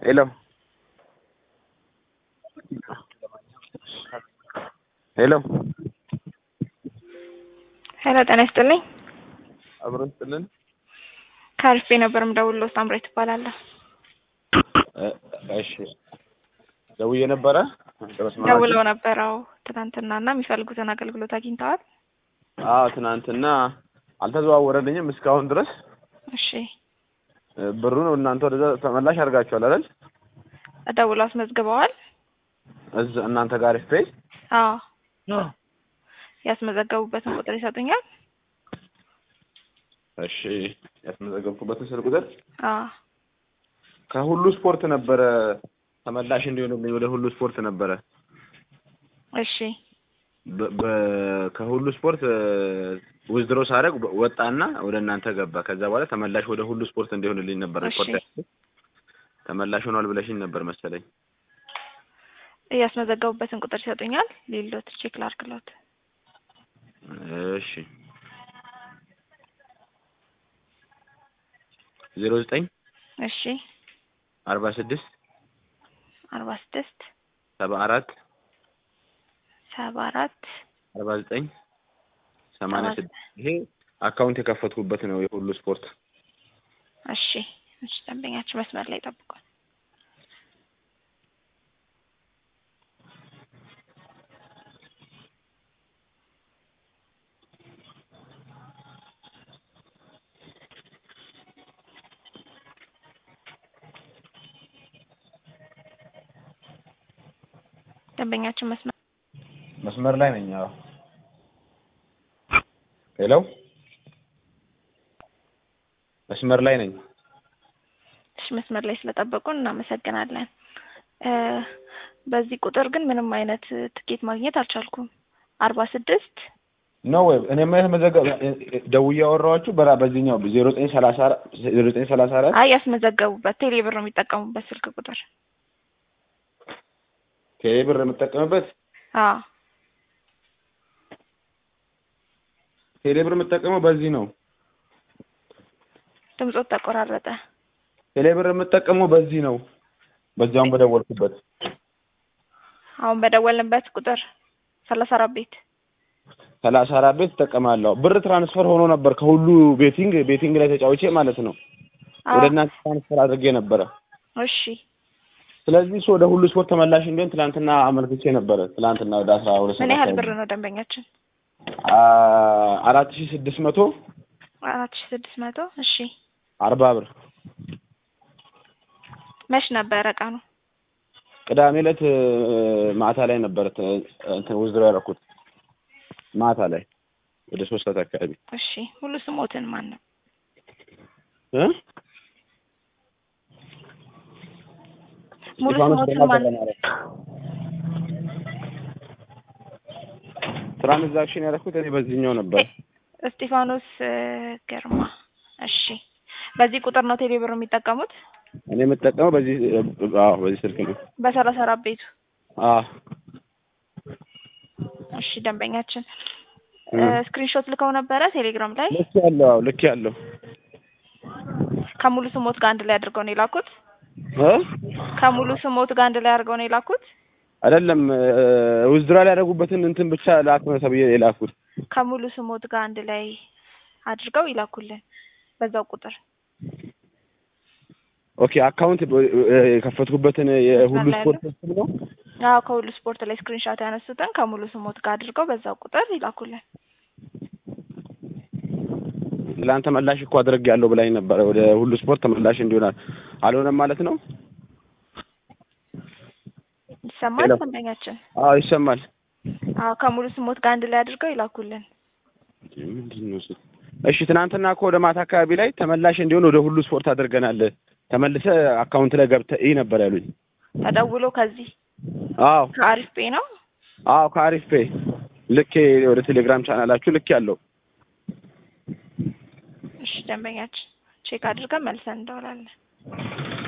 ሄሎ ሄሎ ሄሎ ጤና ይስጥልኝ። አብሮ ስጥልን ከአሪፍ ነበር የምደውልልዎት። ሳምራዊት እባላለሁ። እሺ ደውዬ ነበረ በመስመራችሁ? ደውለው ነበረው ትናንትና እና የሚፈልጉትን አገልግሎት አግኝተዋል? አዎ ትናንትና አልተዘዋወረልኝም እስካሁን ድረስ እሺ ብሩን እናንተ ወደዛ ተመላሽ አድርጋችኋል አይደል? ደውለው አስመዝግበዋል? እዛ እናንተ ጋር አሪፍ ፔይ አዎ ያስመዘገቡበትን ቁጥር ይሰጡኛል? እሺ ያስመዘገብኩበትን ስልክ ቁጥር አዎ ከሁሉ ስፖርት ነበረ ተመላሽ እንዲሆንልኝ ወደ ሁሉ ስፖርት ነበረ እሺ በ- በ- ከሁሉ ስፖርት ውዝድሮ ሳደርግ ወጣና ወደ እናንተ ገባ። ከዛ በኋላ ተመላሽ ወደ ሁሉ ስፖርት እንዲሆንልኝ ነበር እሺ። ሪፖርት ያደረኩት። ተመላሽ ሆኗል ብለሽኝ ነበር መሰለኝ። ያስመዘገቡበትን ቁጥር ይሰጡኛል? ሊሎት ቼክ ላድርግሎት። እሺ ዜሮ ዘጠኝ እሺ አርባ ስድስት አርባ ስድስት ሰባ አራት ሰባ አራት አርባ ዘጠኝ ሰማንያ ሰባ ስድስት ይሄ አካውንት የከፈትኩበት ነው የሁሉ ስፖርት። እሺ እሺ ደንበኛችን መስመር ላይ ጠብቋል። ደንበኛችን መስመር መስመር ላይ ነኝ። አዎ ሄሎ መስመር ላይ ነኝ። እሺ መስመር ላይ ስለጠበቁን እናመሰግናለን። እ በዚህ ቁጥር ግን ምንም አይነት ትኬት ማግኘት አልቻልኩም። አርባ ስድስት ነው ወይ እኔ ማለት መዘገብ ደውዬ ያወራኋችሁ በራ በዚህኛው ዜሮ ዘጠኝ ሰላሳ አራት ዜሮ ዘጠኝ ሰላሳ አራት አይ ያስመዘገቡበት ቴሌ ብር የሚጠቀሙበት ስልክ ቁጥር ቴሌ ብር የምጠቀምበት አዎ ቴሌ ብር የምጠቀመው በዚህ ነው። ድምፆት ተቆራረጠ። ቴሌ ብር የምጠቀመው በዚህ ነው። በዚያውም በደወልኩበት አሁን በደወልንበት ቁጥር ሰላሳ አራት ቤት ሰላሳ አራት ቤት እጠቀማለሁ። ብር ትራንስፈር ሆኖ ነበር ከሁሉ ቤቲንግ ቤቲንግ ላይ ተጫውቼ ማለት ነው አዎ ወደ እናንተ ትራንስፈር አድርጌ ነበረ። እሺ ስለዚህ እሱ ወደ ሁሉ ስፖርት ተመላሽ እንዲሆን ትናንትና አመልክቼ ነበረ። ትናንትና ወደ አስራ ሁለት ምን ያህል ሰዓት ብር ነው ደንበኛችን? አ- አራት ሺህ ስድስት መቶ አራት ሺ ስድስት መቶ እሺ አርባ ብር መች ነበረ ቀኑ? ቅዳሜ ዕለት እ፣ ማታ ላይ ነበረ ተ- እንትን ውዝድሮ ያደረኩት ማታ ላይ ወደ ሶስት ሰዓት አካባቢ እሺ ሙሉ ስሞትን ማን ነው? እ? ሙሉ እስጢፋኖስ ስሞትን ግርማ ማን ገብረማርያም። ትራንዛክሽን ያደረኩት እኔ በዚህኛው ነበር። እስጢፋኖስ እ፣ ግርማ እሺ በዚህ ቁጥር ነው ቴሌ ብር የሚጠቀሙት? እኔ የምጠቀመው በዚህ እ፣ አዎ በዚህ ስልክ ነው። በሰላሳ አራት ቤቱ አዎ እሺ ደንበኛችን እ። ስክሪንሾት ልከው ነበረ ቴሌግራም ላይ ልክ ያለው አዎ ልክ ያለው ከሙሉ ስሞት ጋር አንድ ላይ አድርገው ነው የላኩት? እ? ከሙሉ ስሞት ጋር አንድ ላይ አድርገው ነው የላኩት? አይደለም ውዝድሮ ላይ ያደረጉበትን እንትን ብቻ ላክ ተብዬ የላኩት ከሙሉ ስሞት ጋር አንድ ላይ አድርገው ይላኩልን በዛው ቁጥር ኦኬ አካውንት ብ- እ፣ የከፈትኩበትን የሁሉ መስመር ላይ ስፖርት ስም ነው አዎ ከሁሉ ስፖርት ላይ ስክሪንሻት ያነሱትን ከሙሉ ስሞት ጋር አድርገው በዛው ቁጥር ይላኩልን። ለአንተ ተመላሽ እኮ አድርግ ያለው ብላኝ ነበረ ወደ ሁሉ ስፖርት ተመላሽ እንዲሆናል አልሆነም ማለት ነው ይሰማል ሄሎ። ደንበኛችን? አዎ ይሰማል አዎ ከሙሉ ስሞት ጋር አንድ ላይ አድርገው ይላኩልን። ምንድን ነው እሱ? እሺ ትናንትና እኮ ወደ ማታ አካባቢ ላይ ተመላሽ እንዲሆን ወደ ሁሉ ስፖርት አድርገናል ተመልሰ አካውንት ላይ ገብተህ ይህ ነበር ያሉኝ ተደውሎ ከዚህ አዎ ከአሪፍ ፔ ነው አዎ ከአሪፍ ፔ ልክ ወደ ቴሌግራም ቻናላችሁ ልክ ያለው እሺ ደንበኛችን ቼክ አድርገን መልሰን እንደውላለን።